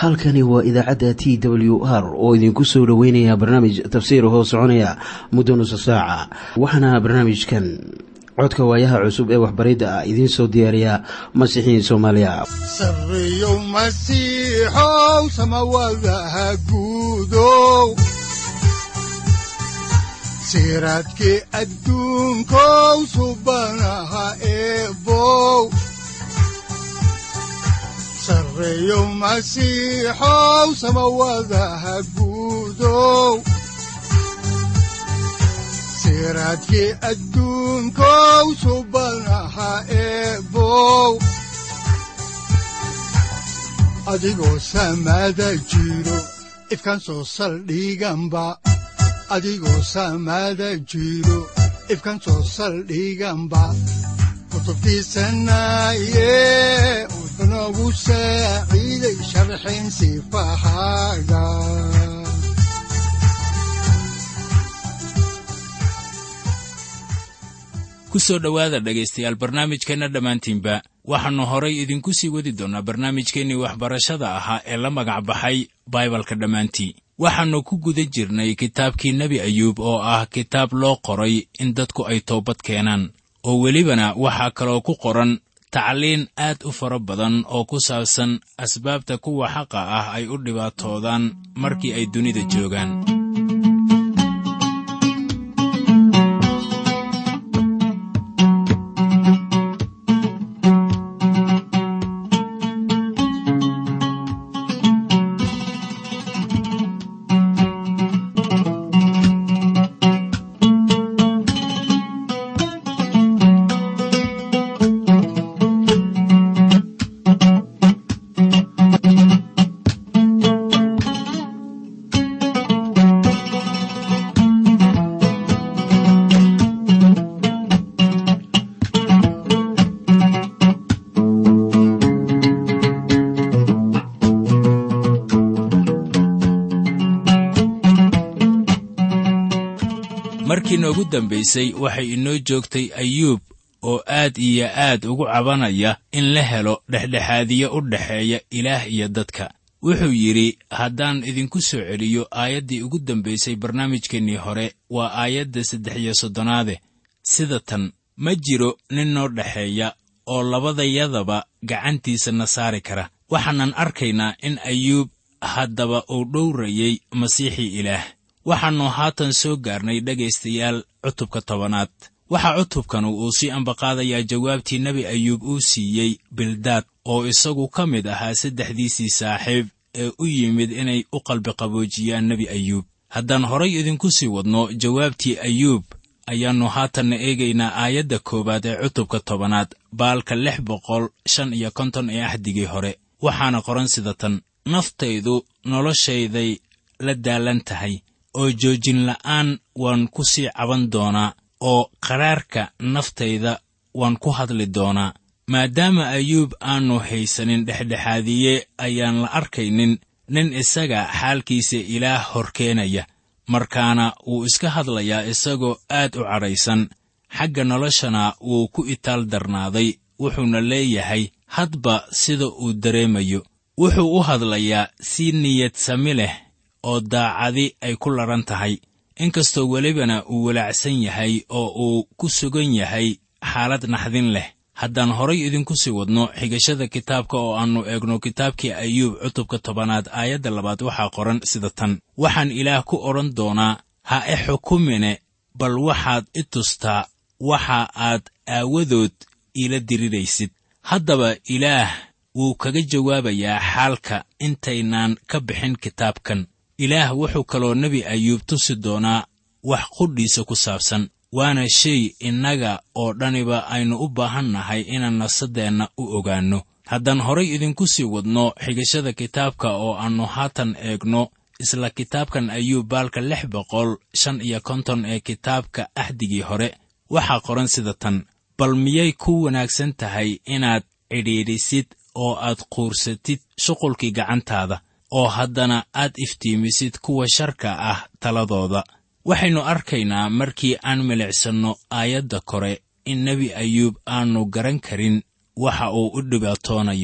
halkani waa idaacadda t w r oo idinku soo dhoweynaya barnaamij tafsiir hoo soconaya muddo nusa saaca waxaana barnaamijkan codka waayaha cusub ee waxbaridda ah idiin soo diyaariya masiixiin soomaaliya sareyow masiixow samawadaha guudow siraadkii adduunkow subanaha eebow sareyow masiixow samawadaha guudow siraadkii adduunkow subanaha eebow adigoo samaada jiro ifkan soo saldhiganba adigoo samaada jiro ifkan soo saldhiganba kutubtiisanaye udnogu saaciiday sharxin sifahaaga ku soo dhowaada dhegaystayaal barnaamijkeenna dhammaantiinba waxaannu horay idinku sii wadi doonnaa barnaamijkeennii waxbarashada ahaa ee la magac baxay baibalka dhammaantii waxaannu ku guda jirnay kitaabkii nebi ayuub oo ah kitaab loo qoray in dadku ay toobad keenaan oo welibana waxaa kaloo ku qoran tacliin aad u fara badan oo ku saabsan asbaabta kuwa xaqa ah ay u dhibaatoodaan markii ay dunida joogaan markii noogu dambaysay waxay inoo joogtay ayuub oo aad iyo aad ugu cabanaya in la helo dhexdhexaadiye u dhexeeya ilaah iyo dadka wuxuu yidhi haddaan idinku soo celiyo aayaddii ugu dambaysay barnaamijkeennii hore waa aayadda saddex iyo soddonaade sida tan ma jiro nin noo dhexeeya oo labadayadaba gacantiisa na saari kara waxaanan arkaynaa in ayuub haddaba uu dhowrayay masiixii ilaah waxaannu haatan soo gaarnay dhegaystayaal cutubka tobanaad waxaa cutubkanu uu sii ambaqaadayaa jawaabtii nebi ayuub uu siiyey bildaad oo isagu ka mid ahaa saddexdiisii saaxiib ee u yimid inay u qalbiqaboojiyaan nebi ayuub haddaan horay idinku sii wadno jawaabtii ayuub ayaannu haatanna eegaynaa aayadda koowaad ee cutubka tobanaad baalka lix boqol shan iyo konton ee axdigii hore waxaana qoran sida tan naftaydu noloshayday la daalan tahay oo joojin la'aan waan ku sii caban doonaa oo qaraarka naftayda waan ku hadli doonaa maadaama ayuub aannu haysanin dhexdhexaadiye ayaan la arkaynin nin isaga xaalkiisa ilaah hor keenaya markaana wuu iska hadlayaa isagoo aad u cadhaysan xagga noloshana wuu ku itaal darnaaday wuxuuna leeyahay hadba sida uu dareemayo wuxuu u hadlayaa si niyad sami leh oo daacadi ay ku ladhan tahay inkastoo welibana uu walaacsan yahay oo uu ku sugan yahay xaalad naxdin leh haddaan horay idinku sii wadno xigashada kitaabka oo aannu eegno kitaabkii ayuub cutubka tobanaad aayadda labaad waxaa qoran sida tan waxaan ilaah ku odhan doonaa ha e xukumine bal waxaad i tustaa waxa aad aawadood iila diriraysid haddaba ilaah wuu kaga jawaabayaa xaalka intaynaan ka bixin kitaabkan ilaah wuxuu kaloo nebi ayuub tusi doonaa wax qudhiisa ku saabsan waana shay innaga oo dhaniba aynu u baahan nahay inaan nafsaddeenna u ogaanno haddaan horay idinku sii wadno xigashada kitaabka oo aannu haatan eegno isla kitaabkan ayuub baalka lix boqol shan iyo konton ee kitaabka axdigii hore waxaa qoran sida tan bal miyay ku wanaagsan tahay inaad cidhiidhisid oo aad quursatid shuqulkii gacantaada oo haddana aad iftiimisid kuwa sharka ah taladooda waxaynu arkaynaa markii aan milicsanno aayadda kore in nebi ayuub aanu garan karin waxa uu u dhibaatoonayo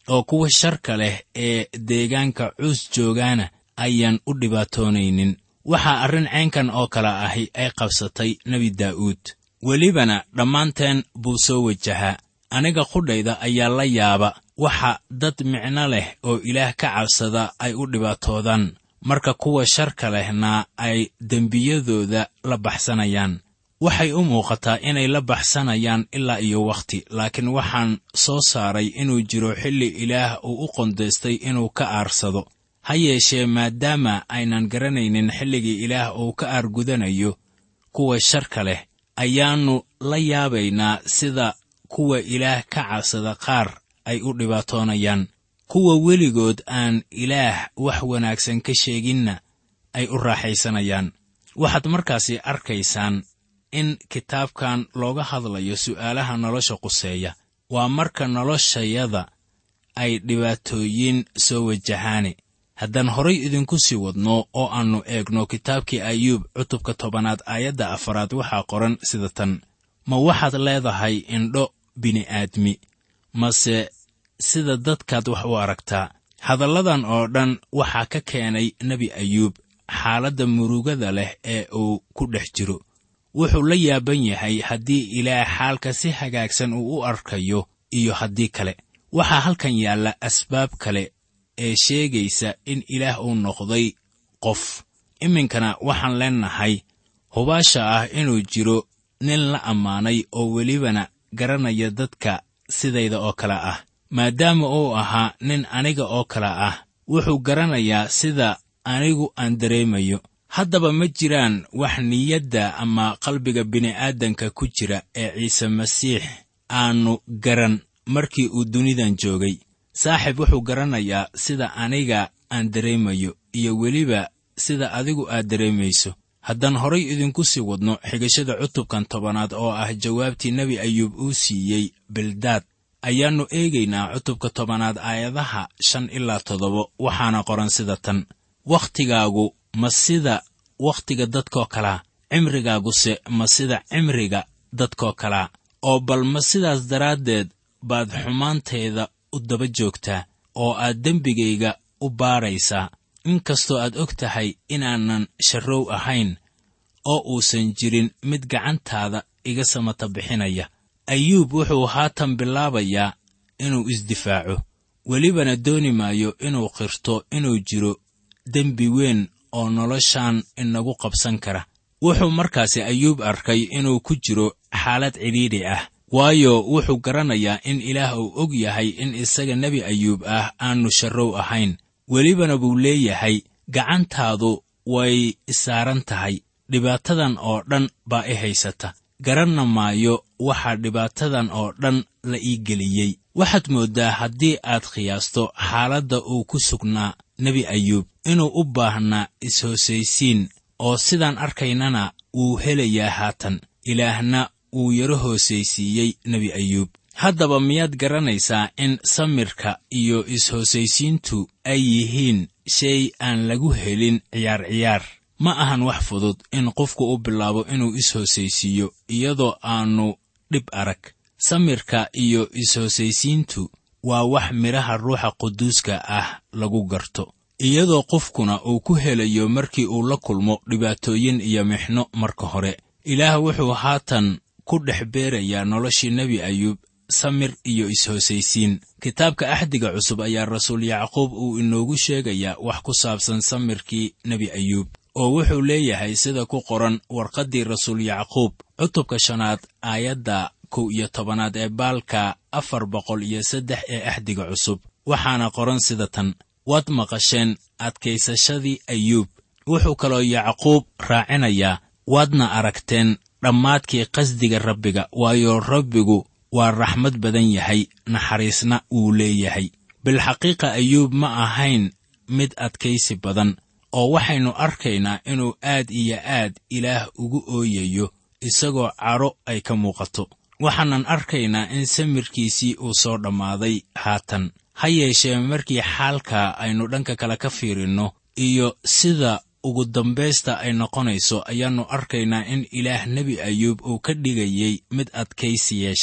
oo kuwa sharka leh ee deegaanka cuus joogaana ayaan u dhibaatoonaynin waxaa arrin caynkan oo kale ahi ay qabsatay nebi daa'uud welibana dhammaanteen buu soo wajahaa aniga qudhayda ayaa la yaaba waxa dad micno leh oo ilaah ka cabsada ay u dhibaatoodaan marka kuwa sharka lehna ay dembiyadooda la baxsanayaan waxay u muuqataa inay la baxsanayaan ilaa iyo wakhti laakiin waxaan soo saaray inuu jiro xilli ilaah uu u qondaystay inuu ka aarsado ha yeeshee maadaama aynan garanaynin xilligii ilaah uu ka aargudanayo kuwa sharka leh ayaannu la yaabaynaa sida kuwa ilaah ka cabsada qaar ay u dhibaatoonayaan kuwa weligood aan ilaah wax wanaagsan ka sheeginna ay u raaxaysanayaan waxaad markaasi arkaysaan in kitaabkan looga hadlayo su'aalaha nolosha quseeya waa marka noloshayada ay dhibaatooyin soo wajahaane haddaan horay idinku sii wadno oo aannu eegno kitaabkii ayuub cutubka tobanaad aayadda afaraad waxaa qoran sida tan ma waxaad leedahay indho bini'aadmi mase sida dadkaad wax u aragtaa hadalladan oo dhan waxaa ka keenay nebi ayuub xaaladda murugada leh ee uu ku dhex jiro wuxuu la yaaban yahay haddii ilaah xaalka si hagaagsan uu u arkayo iyo haddii kale waxaa halkan yaalla asbaab kale ee sheegaysa in ilaah uu noqday qof iminkana waxaan leennahay hubaasha ah inuu jiro nin la ammaanay oo welibana garanaya dadka sidayda oo kale ah maadaama uu ahaa nin aniga oo kale ah wuxuu garanayaa sida anigu aan dareemayo haddaba ma jiraan wax niyadda ama qalbiga bini'aadanka ku jira ee ciise masiix aannu garan markii uu dunidan joogay saaxib wuxuu garanayaa sida aniga aan dareemayo iyo weliba sida adigu aad dareemayso haddaan horay idinku sii wadno xigashada cutubkan tobanaad oo ah jawaabtii nebi ayuub uu siiyey bildaad ayaannu eegaynaa cutubka tobanaad aayadaha shan ilaa toddoba waxaana qoran sida tan wakhtigaagu ma sida wakhtiga dadkoo kalaa cimrigaaguse ma sida cimriga dadkoo kalaa oo bal ma sidaas daraaddeed baad xumaantayda u daba joogtaa oo aad dembigayga u baaraysaa inkastoo aad og tahay inaanan sharrow ahayn oo uusan jirin mid gacantaada iga samata bixinaya ayuub wuxuu haatan bilaabayaa inuu isdifaaco welibana dooni maayo inuu qirto inuu jiro dembi weyn oo noloshan inagu qabsan kara wuxuu markaasi ayuub arkay inuu ku jiro xaalad cidhiidhi ah waayo wuxuu garanayaa in ilaah uu og yahay in isaga nebi ayuub ah aannu sharrow ahayn welibana buu leeyahay gacantaadu way isaaran tahay dhibaatadan oo dhan baa i haysata garanna maayo waxaa dhibaatadan oo dhan la ii geliyey waxaad mooddaa haddii aad qiyaasto xaaladda uu ku sugnaa nebi ayuub inuu u baahnaa is-hoosaysiin oo sidaan arkaynana wuu helayaa haatan ilaahna wuu yaro hoosaysiiyey nebi ayuub haddaba miyaad garanaysaa in samirka iyo is-hoosaysiintu ay yihiin shay aan lagu helin ciyaar ciyaar ma ahan wax fudud in qofku u bilaabo inuu is-hoosaysiiyo iyadoo aannu dhib arag samirka iyo is-hoosaysiintu waa wax midhaha ruuxa quduuska ah lagu garto iyadoo qofkuna uu ku helayo markii uu la kulmo dhibaatooyin iyo mixno marka hore ilaah wuxuu haatan ku dhex beerayaa noloshii nebi ayuub samir iyo is-hoosaysiin kitaabka axdiga cusub ayaa rasuul yacquub uu inoogu sheegayaa wax ku saabsan samirkii nebi ayuub oo wuxuu leeyahay sida ku qoran warqaddii rasuul yacquub cutubka shanaad aayadda kow iyo tobanaad ee baalka afar boqol iyo saddex ee axdiga cusub waxaana qoran sida tan waad maqasheen adkaysashadii ayuub wuxuu kaloo yacquub raacinayaa waadna aragteen dhammaadkii qasdiga rabbiga waayo rabbigu waa raxmad badan yahay naxariisna wuu leeyahay bilxaqiiqa ayuub ma ahayn mid adkaysi badan oo waxaynu arkaynaa inuu aad iyo aad ilaah ugu ooyayo isagoo cadho ay ka muuqato waxaanan arkaynaa in samirkiisii uu soo dhammaaday haatan ha yeeshee markii xaalka aynu dhanka kale ka fiirinno iyo sida ugu dambaysta ay noqonayso ayaannu arkaynaa in ilaah nebi ayuub uu ka dhigayey mid adkaysi yeesha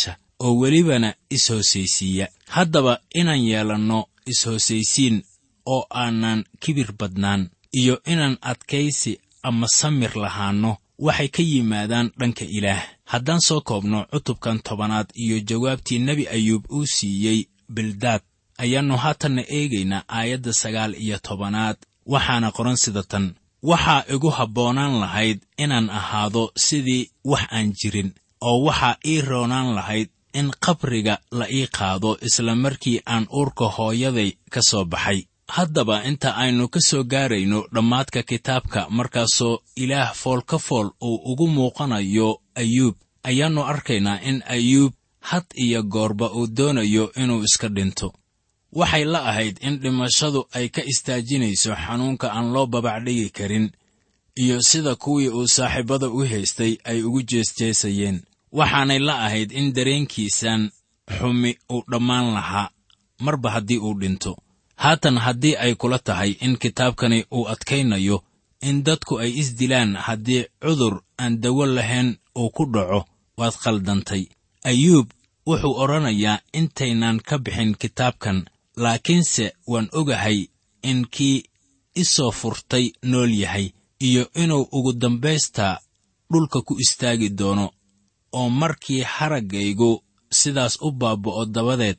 oo welibana is-hoosaysiiya haddaba inaan yeelanno is-hoosaysiin oo aanan kibir badnaan iyo inaan adkaysi ama samir lahaanno waxay ka yimaadaan dhanka ilaah haddaan soo koobno cutubkan tobanaad iyo jawaabtii nebi ayuub uu siiyey bildaad ayaannu haatanna eegaynaa aayadda sagaal iyo tobanaad waxaana qoran sida tan waxaa igu habboonaan lahayd inaan ahaado sidii wax aan jirin oo waxaa ii roonaan lahayd in qabriga la ii qaado isla markii aan uurka hooyaday ka soo baxay haddaba inta aynu ka soo gaarayno dhammaadka kitaabka markaasoo ilaah fool ka fool uu ugu muuqanayo ayuub ayaannu arkaynaa in ayuub had iyo goorba uu doonayo inuu iska dhinto waxay la ahayd in dhimashadu ay ka istaajinayso xanuunka aan loo babacdhigi karin iyo sida kuwii uu saaxiibada u haystay ay ugu jeesjeesayeen waxaanay la ahayd in dareenkiisan xumi uu dhammaan lahaa marba haddii uu dhinto haatan haddii ay kula tahay in kitaabkani uu adkaynayo in dadku ay isdilaan haddii cudur aan dawo lahayn uu ku dhaco waad khaldantay ayuub wuxuu odhanayaa intaynan ka bixin kitaabkan laakiinse waan ogahay in kii isoo furtay nool yahay iyo inuu ugu dambaystaa dhulka ku istaagi doono oo markii haraggaygu sidaas u baaba'o dabadeed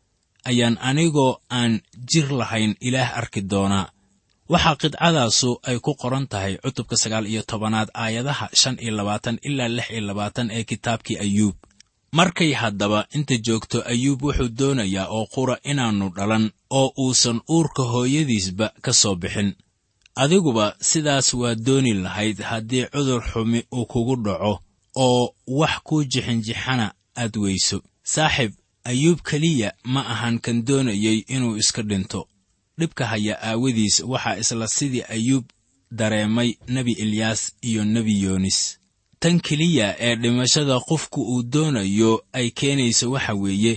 ayaan anigoo aan jir lahayn ilaah arki doonaa waxaa qidcadaasu ay ku qoran tahay cutubka sagaal iyo tobanaad aayadaha shan iyo labaatan ilaa lix iyo labaatan ee kitaabkii ayuub markay haddaba inta joogto ayuub wuxuu doonayaa oo qura inaannu dhalan oo uusan uurka hooyadiisba ka soo bixin adiguba sidaas waa dooni lahayd haddii cudur xumi uu kugu dhaco oo wax kuu jixinjixana aad weyso saaxib ayuub keliya ma ahan kan doonayey inuu iska dhinto dhibka haya aawadiis waxaa isla sidii ayuub dareemay nebi ilyaas iyo nebi yoonis tan keliya ee dhimashada qofku uu doonayo ay keenayso waxa weeye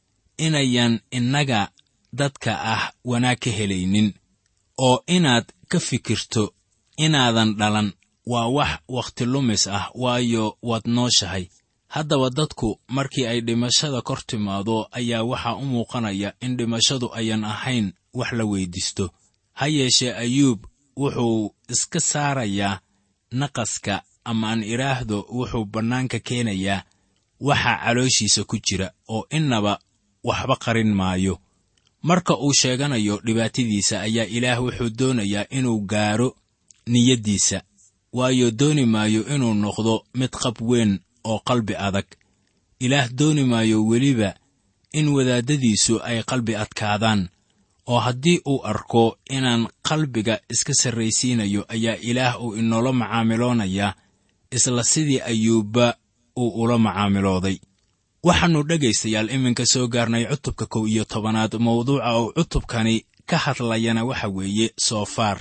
inayan innaga dadka ah wanaag ka helaynin oo inaad ka fikirto inaadan dhalan waa wax wakhti lumis ah waayo waad nooshahay haddaba dadku markii ay dhimashada kor timaado ayaa waxaa u muuqanaya in dhimashadu ayan ahayn wax la weyddiisto ha yeeshee ayuub wuxuu iska saarayaa naqaska ama aan idhaahdo wuxuu bannaanka keenayaa waxa calooshiisa ku jira oo innaba waxba qarin maayo marka uu sheeganayo dhibaatadiisa ayaa ilaah wuxuu doonayaa inuu gaaro niyaddiisa waayo dooni maayo inuu noqdo mid qab weyn oo qalbi adag ilaah dooni maayo weliba in wadaaddadiisu ay qalbi adkaadaan oo haddii uu arko inaan qalbiga iska sarraysiinayo ayaa ilaah uu inoola macaamiloonayaa isla sidii ayuubba uu ula macaamilooday waxaannu dhegaystayaal iminka soo gaarnay cutubka kow iyo tobanaad mawduuca uu cutubkani ka hadlayana waxa weeye soofaar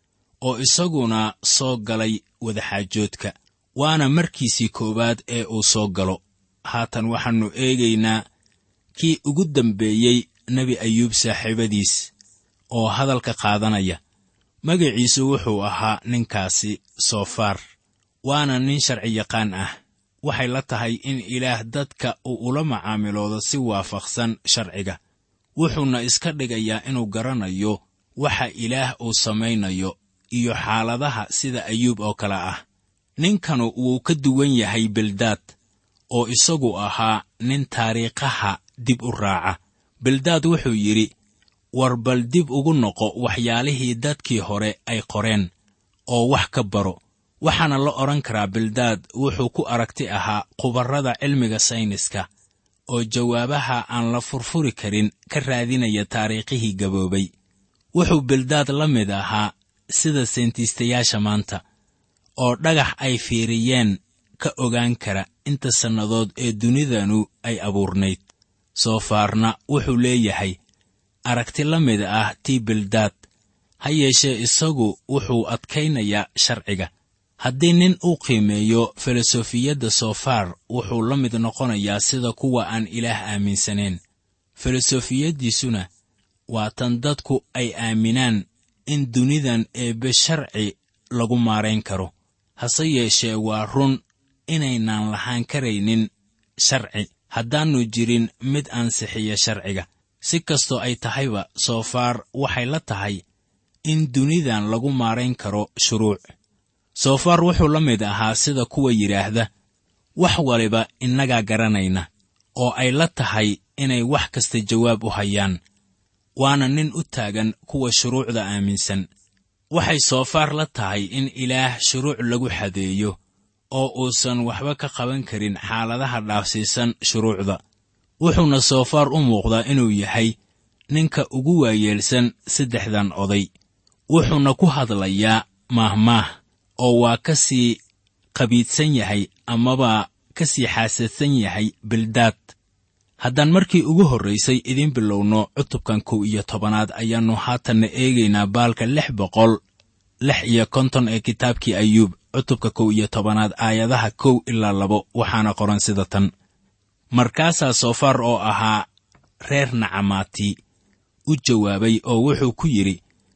oo isaguna soo galay wadaxaajoodka waana markiisii koowaad ee uu soo galo haatan waxaannu eegaynaa kii ugu dambeeyey nebi ayuub saaxiibadiis oo hadalka qaadanaya magaciisu wuxuu ahaa ninkaasi soofaar waana nin sharci yaqaan ah waxay la tahay in ilaah dadka uu ula macaamiloodo si waafaqsan sharciga wuxuuna iska dhigayaa inuu garanayo waxa ilaah uu samaynayo iyo xaaladaha sida ayuub oo kale ah ninkanu wuu ka duwan yahay bildaad oo isagu ahaa nin taariikhaha dib u raaca bildaad wuxuu yidhi war bal dib ugu noqo waxyaalihii dadkii hore ay qoreen oo wax ka baro waxaana la odhan karaa bildaad wuxuu ku aragti ahaa khubarrada cilmiga sayniska oo jawaabaha aan la furfuri karin ka raadinaya taariikhihii gaboobay wuxuu bildaad la mid ahaa sida seentiistayaasha maanta oo dhagax ay fiiriyeen ka ogaan kara inta sannadood ee dunidanu ay abuurnayd soofaarna wuxuu leeyahay aragti la mid ah tii bildaad ha yeeshee isagu wuxuu adkaynayaa sharciga haddii nin uu qiimeeyo filosofiyadda soofaar wuxuu la mid noqonayaa sida kuwa aan ilaah aaminsanayn filosofiyaddiisuna waa tan dadku ay aaminaan in dunidan eebbe sharci lagu maarayn karo hase yeeshee waa run inaynaan lahaan karaynin sharci haddaannu jirin mid ansixiya sharciga si kastoo ay tahayba soofaar waxay la tahay in dunidan lagu maarayn karo shuruuc soofaar wuxuu la mid ahaa sida kuwa yidhaahda wax waliba innagaa garanayna oo ay la tahay inay wax kasta jawaab u hayaan waana nin u taagan kuwa shuruucda aaminsan waxay soofaar la tahay in ilaah shuruuc lagu xadeeyo oo uusan waxba ka qaban karin xaaladaha dhaafsiisan shuruucda wuxuuna soofaar u muuqdaa inuu yahay ninka ugu waayeelsan saddexdan oday wuxuuna ku hadlayaa maahmaah oo waa ka sii qabiidsan yahay amaba ka sii xaasadsan yahay bildaad haddaan markii ugu horraysay idiin bilowno cutubkan kow iyo tobanaad ayaannu haatanna eegaynaa baalka lix boqol lix iyo konton ee kitaabkii ayuub cutubka kow iyo tobanaad aayadaha kow ilaa labo waxaana qoran sida tan markaasaa soofaar oo ahaa reer nacamaati u jawaabay oo wuxuu ku yidhi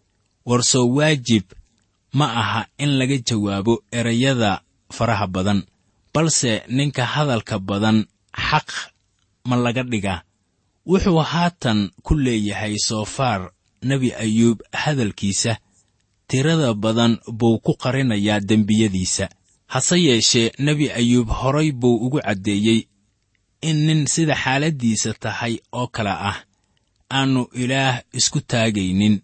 warsoo waajib ma aha in laga jawaabo erayada faraha badan balse ninka hadalka badan xaq ma laga dhigaa wuxuu haatan ku leeyahay soofaar nebi ayuub hadalkiisa tirada badan buu ku qarinayaa dembiyadiisa hase yeeshee nebi ayuub horay buu ugu caddeeyey in nin sida xaaladdiisa tahay oo kale ah aannu ilaah isku taagaynin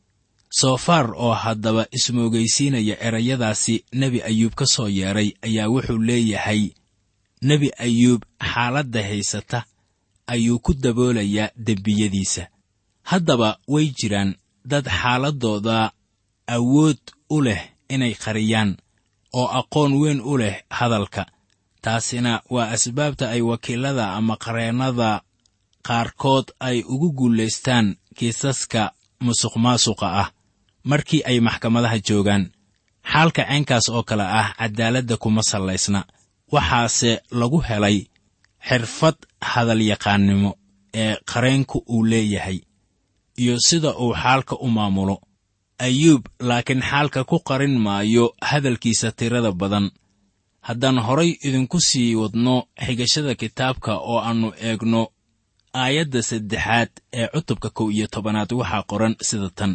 soofaar oo haddaba ismoogaysiinaya erayadaasi nebi ayuub ka soo yeedhay ayaa wuxuu leeyahay nebi ayuub xaaladda haysata ayuu ku daboolayaa dembiyadiisa haddaba way jiraan dad xaaladdooda awood u leh inay qariyaan oo aqoon weyn u leh hadalka taasina waa asbaabta ay wakiilada ama qareennada qaarkood ay ugu guulaystaan kiisaska musuqmaasuqa ah markii ay maxkamadaha joogaan xaalka ceenkaas oo kale ah caddaaladda kuma sallaysna waxaase lagu helay xirfad hadalyaqaannimo ee qareenku uu leeyahay iyo sida uu xaalka u maamulo ayuub laakiin xaalka ku qarin maayo hadalkiisa tirada badan haddaan horay idinku sii wadno xigashada kitaabka oo aannu eegno aayadda saddexaad ee cutubka kow iyo tobanaad waxaa qoran sida tan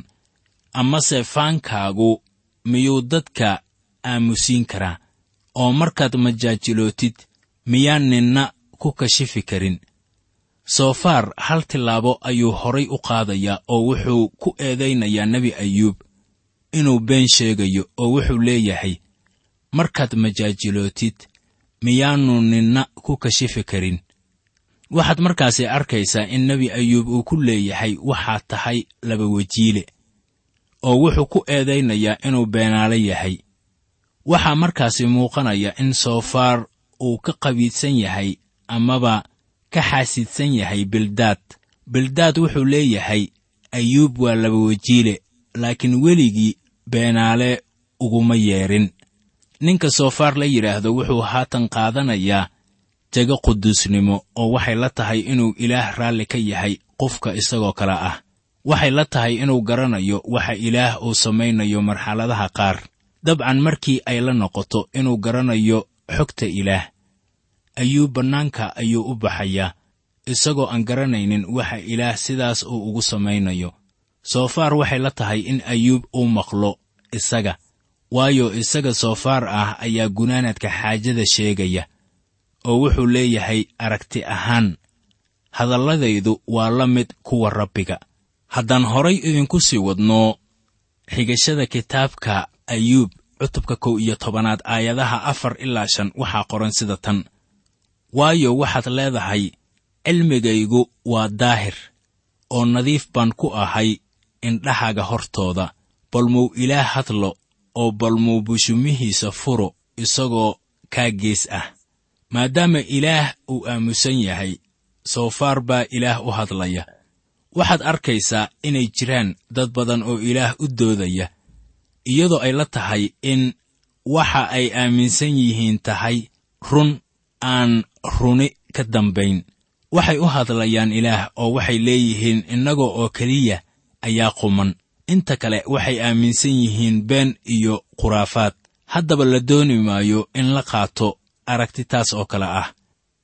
amase faankaagu miyuu dadka aamusiin karaa oo markaad majaajilootid miyaan ninna ku kashifi karin soofaar hal tillaabo ayuu horay u qaadayaa oo wuxuu ku eedaynayaa nebi ayuub inuu been sheegayo oo wuxuu leeyahay markaad majaajilootid miyaannu ninna ku kashifi karin waxaad markaasi arkaysaa in nebi ayuub uu ku leeyahay waxaad tahay laba wejiile oo wuxuu ku eedaynayaa inuu beenaale yahay waxaa markaasi muuqanaya in soofaar uu ka qabiidsan yahay amaba ka xaasidsan yahay bildaad bildaad wuxuu leeyahay ayuub waa laba wejiile laakiin weligii beenaale uguma yeedhin ninka soofaar la yidhaahdo wuxuu haatan qaadanayaa jego quduusnimo oo waxay la tahay inuu ilaah raalli ka yahay qofka isagoo kale ah waxay la tahay inuu garanayo waxa ilaah uu samaynayo marxaladaha qaar dabcan markii ay la noqoto inuu garanayo xogta ilaah ayuub bannaanka ayuu u baxayaa isagoo aan garanaynin waxa ilaah sidaas uu ugu samaynayo soofaar waxay la tahay in ayuub uu maqlo isaga waayo isaga soofaar ah ayaa gunaanadka xaajada sheegaya oo wuxuu leeyahay aragti ahaan hadalladaydu waa la mid kuwa rabbiga haddaan horay idinku sii wadno xigashada kitaabka ayuub cutubka kow iyo tobanaad aayadaha afar ilaa shan waxaa qoran sida tan waayo waxaad leedahay cilmigaygu waa daahir oo nadiif baan ku ahay indhahaga hortooda balmuu ilaah hadlo oo balmuu bushumihiisa furo isagoo kaa gees ah maadaama ilaah uu aamusan yahay soofaar baa ilaah u hadlaya waxaad arkaysaa inay jiraan dad badan oo ilaah u doodaya iyadoo ay la tahay in waxa ay aaminsan yihiin tahay run aan runi ka dambayn waxay u hadlayaan ilaah oo waxay leeyihiin innaga oo keliya ayaa quman inta kale waxay aaminsan yihiin been iyo khuraafaad haddaba la dooni maayo in la qaato aragti taas oo kale ah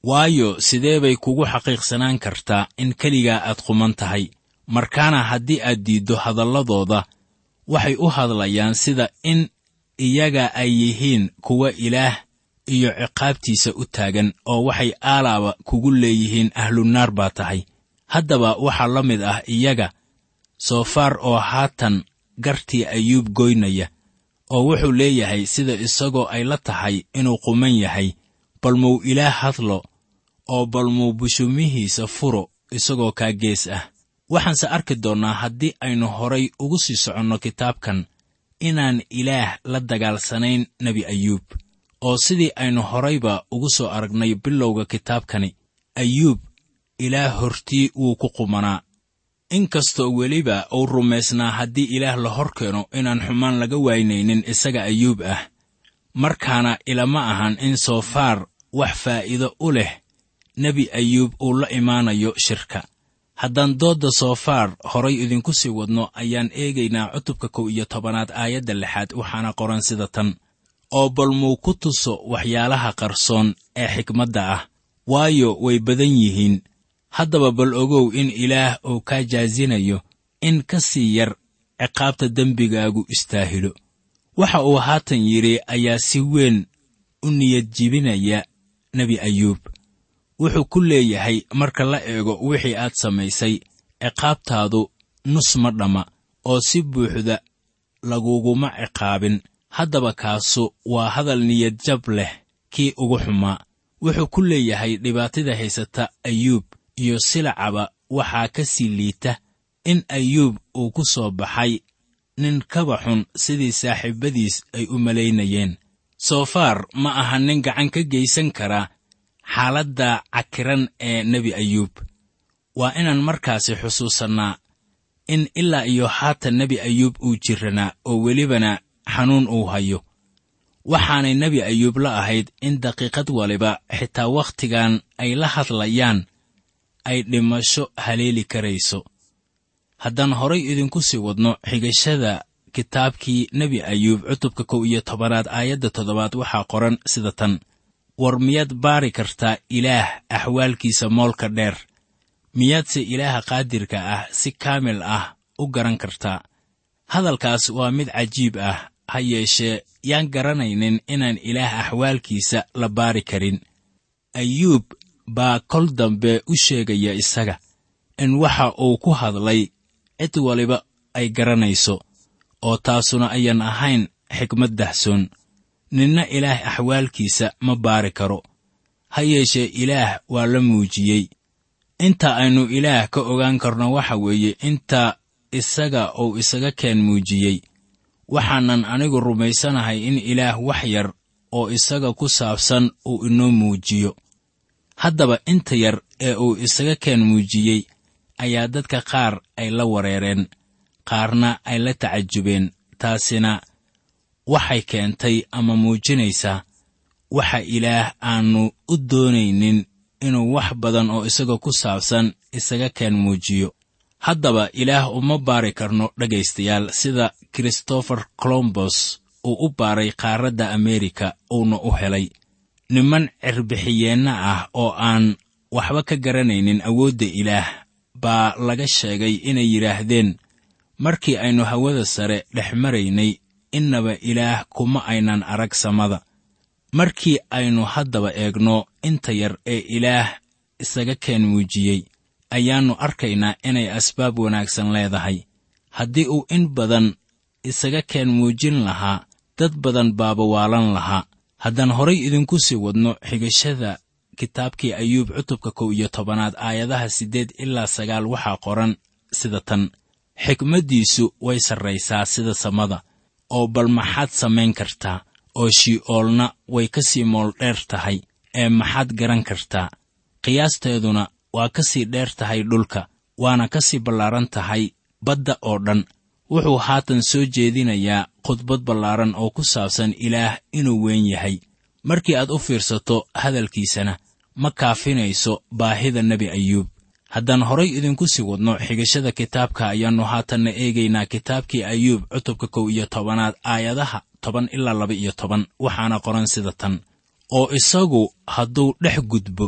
waayo sidee bay kugu xaqiiqsanaan kartaa in keligaa aad quman tahay markaana haddii aad diiddo hadalladooda waxay u hadlayaan sida in iyaga ay yihiin kuwa ilaah iyo ciqaabtiisa u taagan oo waxay aalaaba kugu leeyihiin ahlunaar baa tahay haddaba waxaa la mid ah iyaga soofaar oo haatan gartii ayuub goynaya oo wuxuu leeyahay sida isagoo ay la tahay inuu quman yahay bal muu ilaah hadlo oo bal muu bushumihiisa furo isagoo kaa gees ah waxaanse arki doonnaa haddii aynu horay ugu sii soconno kitaabkan inaan ilaah la dagaalsanayn nebi ayuub oo sidii aynu horayba ugu soo aragnay bilowga kitaabkani ayuub ilaah hortii wuu ku qumanaa inkastoo weliba uu rumaysnaa haddii ilaah la hor keeno inaan xumaan laga waynaynin isaga ayuub ah markaana ilama ahan in soofaar wax faa'iido u leh nebi ayuub uu la imaanayo shirka haddaan doodda soofaar horay idinku sii wadno ayaan eegaynaa cutubka kow iyo tobanaad aayadda lixaad waxaana qoran sida tan oo bal muu ku tuso waxyaalaha qarsoon ee xikmadda ah waayo way badan yihiin haddaba bal ogow in ilaah uu kaa jaasinayo in ka sii yar ciqaabta dembigaagu istaahilo waxa uu haatan yidhi ayaa si weyn u niyad jibinaya nebi ayuub wuxuu ku leeyahay marka la eego wixii aad samaysay ciqaabtaadu nus ma dhamma oo si buuxda laguguma ciqaabin haddaba kaasu waa hadal niyadjab leh kii ugu xumaa wuxuu ku leeyahay dhibaatada haysata ayuub iyo silacaba waxaa ka sii liita in ayuub uu ku soo baxay nin kaba xun sidii saaxiibbadiis ay u malaynayeen soofaar ma aha nin gacan ka geysan kara xaaladda cakiran ee nebi ayuub waa inaan markaasi xusuusannaa in ilaa iyo haatan nebi ayuub uu jiranaa oo welibana xanuun uu hayo waxaanay nebi ayuub la ahayd in daqiiqad waliba xitaa wakhtigan ay la hadlayaan ay dhimasho haleeli karayso haddaan horay idinku sii wadno xigashada kitaabkii nebi ayuub cutubka kow iyo tobanaad aayadda toddobaad waxaa qoran sida tan war miyaad baari kartaa ilaah axwaalkiisa moolka dheer miyaadse ilaaha qaadirka ah si kaamil ah u garan kartaa hadalkaas waa mid cajiib ah ha yeeshee yaan garanaynin inaan ilaah axwaalkiisa la baari karin ayuub baa kol dambe u sheegaya isaga in waxa uu ku hadlay cid waliba ay garanayso oo taasuna ayaan ahayn xikmad dahsoon ninna ilaah axwaalkiisa ma baari karo ha yeeshee ilaah waa la muujiyey inta aynu ilaah ka ogaan karno waxa weeye inta isaga uu isaga keen muujiyey waxaanan anigu rumaysanahay in ilaah wax yar oo isaga ku saabsan uu inoo muujiyo haddaba inta yar ee uu isaga keen muujiyey ayaa dadka qaar ay la wareereen qaarna ay la tacajubeen taasina waxay keentay ama muujinaysaa waxa ilaah aannu u doonaynin inuu wax badan oo isaga ku saabsan isaga keen muujiyo haddaba ilaah uma baari karno dhegaystayaal sida christopher colombos uu u baaray qaaradda ameerika uuna u helay niman cirbixiyeenna ah oo aan waxba ka garanaynin awoodda ilaah baa laga sheegay inay yidhaahdeen markii aynu hawada sare dhex maraynay innaba ilaah kuma aynan arag samada markii aynu haddaba eegno inta yar ee ilaah isaga keen muujiyey ayaannu arkaynaa inay asbaab wanaagsan leedahay haddii uu in badan isaga keen muujin lahaa dad badan baaba waalan lahaa haddaan horay idinku sii wadno xigashada kitaabkii ayuub cutubka kow iyo tobanaad aayadaha siddeed ilaa sagaal waxaa qoran sida tan xikmaddiisu way sarraysaa sida samada oo bal maxaad samayn kartaa oo shi'oolna way ka sii mool dheer tahay ee maxaad garan kartaa qiyaasteeduna waa ka sii dheer tahay dhulka waana ka sii ballaaran tahay badda oo dhan wuxuu haatan soo jeedinayaa khudbad ballaaran oo ku saabsan ilaah inuu weyn yahay markii aad u fiirsato hadalkiisana ma kaafinayso baahida nebi ayuub haddaan horay idinku sii wadno xigashada kitaabka ayaannu haatanna eegaynaa kitaabkii ayuub cutubka kow iyo tobanaad aayadaha toban ilaa laba iyo toban waxaana qoran sida tan oo isagu hadduu dhex gudbo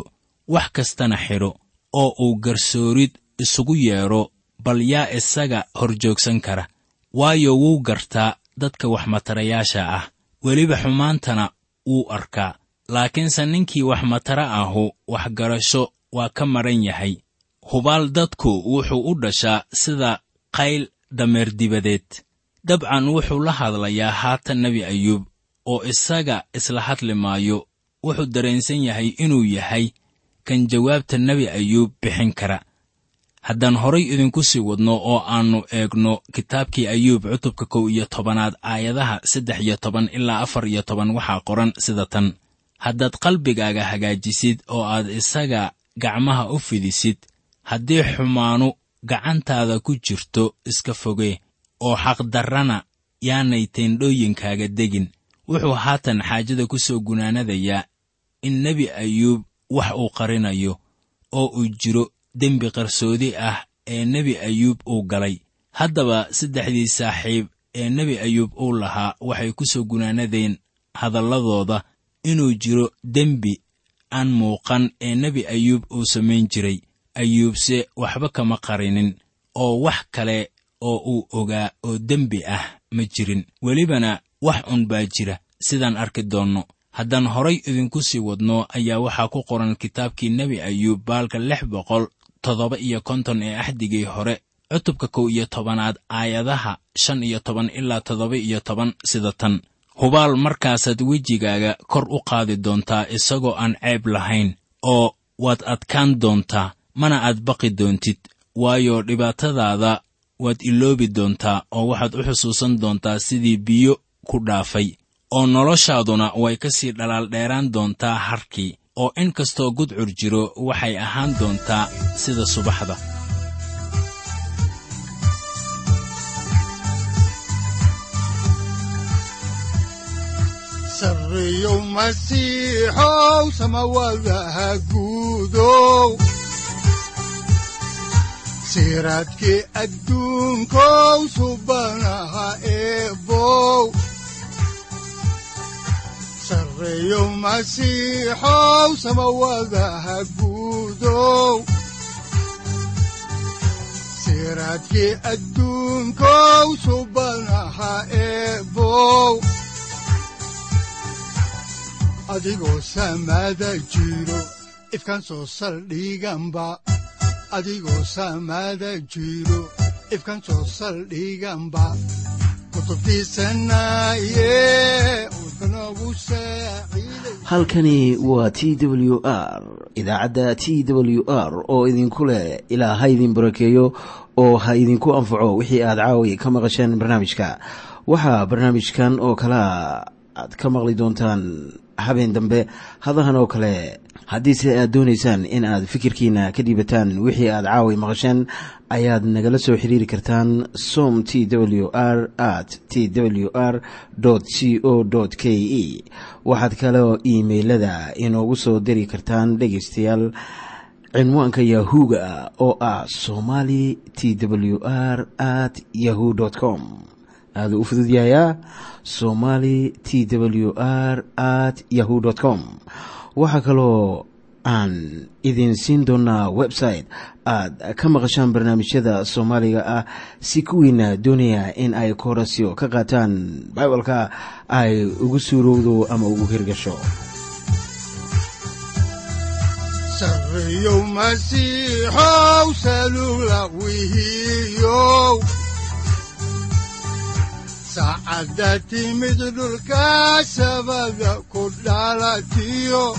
wax kastana xidho oo uu garsoorid isugu yeedho bal yaa isaga hor joogsan kara waayo wuu gartaa dadka waxmatarayaasha ah weliba xumaantana wuu arkaa laakiinse ninkii waxmatara ahu waxgarasho waa ka madhan yahay hubaal dadku wuxuu u dhashaa sida qayl dameer dibadeed dabcan wuxuu la hadlayaa haatan nebi ayuub oo isaga isla hadli maayo wuxuu dareensan yahay inuu yahay kan jawaabta nebi ayuub bixin kara haddaan horay idinku sii wadno oo aannu eegno kitaabkii ayuub cutubka kow iyo tobanaad aayadaha saddex iyo toban ilaa afar iyo toban waxaa qoran sida tan haddaad qalbigaaga hagaajisid oo aad isaga gacmaha u fidisid haddii xumaanu gacantaada ku jirto iska fogee oo xaqdarrana yaanay teendhooyinkaaga degin wuxuu haatan xaajada ku soo gunaanadayaa in nebi ayuub wax uu qarinayo oo uu jiro dembi qarsoodi ah ee nebi ayuub uu galay haddaba saddexdii saaxiib ee nebi ayuub uu lahaa waxay ku soo gunaanadeen hadalladooda inuu jiro dembi aan muuqan ee nebi ayuub uu samayn jiray ayuubse waxba kama qarinin oo wax kale oo uu ogaa oo dembi ah ma jirin welibana wax un baa jira sidaan arki doonno haddaan horay idinku sii wadno ayaa waxaa ku qoran kitaabkii nebi ayuub baalka lix boqol toddoba iyo konton ee axdigii hore cutubka kow iyo tobanaad aayadaha shan iyo toban ilaa toddoba iyo toban sida tan hubaal markaasaad wejigaaga kor u qaadi doontaa isagoo aan ceeb lahayn oo waad adkaan doontaa mana aad baqi doontid waayo dhibaatadaada waad iloobi doontaa oo waxaad u xusuusan doontaa sidii biyo ku dhaafay oo noloshaaduna way ka sii dhalaal dheeraan doontaa harkii oo in kastoo gudcur jiro waxay ahaan doontaa sida subaxda sarreyow masiixow samawadaha guudow siraadkii adduunkow subanaha eebow sarreyow masiixow samawadaha guudow siraadkii adduunkow subanaha eebow adigoo samaada jiro ifkan soo saldhiganba adigoo samaada jiro ifkan soo saldhiganba kutubtiisanaye udnogu saaciiday halkani waa t w r idaacadda t w r oo idinku leh ilaa ha idin barakeeyo oo ha idinku anfaco wixii aad caawi ka maqasheen barnaamijka waxaa barnaamijkan oo kalea aad ka maqli doontaan habeen dambe hadahan oo kale haddiise aad doonaysaan in aad fikirkiina ka dhiibataan wixii aad caawi maqasheen ayaad nagala soo xiriiri kartaan som t w r at t w r c o k e waxaad kaloo iimailada inoogu soo diri kartaan dhegaystayaal cinwaanka yahu-ga oo ah somali t w r at yahu com aaduu u fududyahayaa somali t w r at yahu com waxaa kaloo aan idin siin doonaa website aad ka maqashaan barnaamijyada soomaaliga ah si kuwiina doonaya in ay koorasyo ka qaataan bibalka ay ugu suurowdo ama ugu hirgasho sarreyow masiixow salula wihiyow saacadda timid dhulka sabada ku dhalatiyo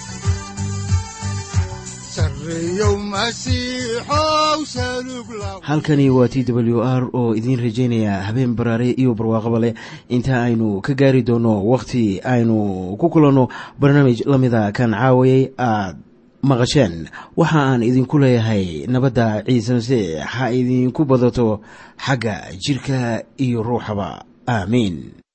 sarreyow masiixow salug la halkani waa t w r oo idiin rajaynaya habeen baraare iyo barwaaqaba leh inta aynu ka gaari doono wakhti aynu ku kulanno barnaamij la mida kan caawayay aad maqasheen waxa aan idinku leeyahay nabadda ciise masiix ha idinku badato xagga jidhka iyo ruuxaba aamiin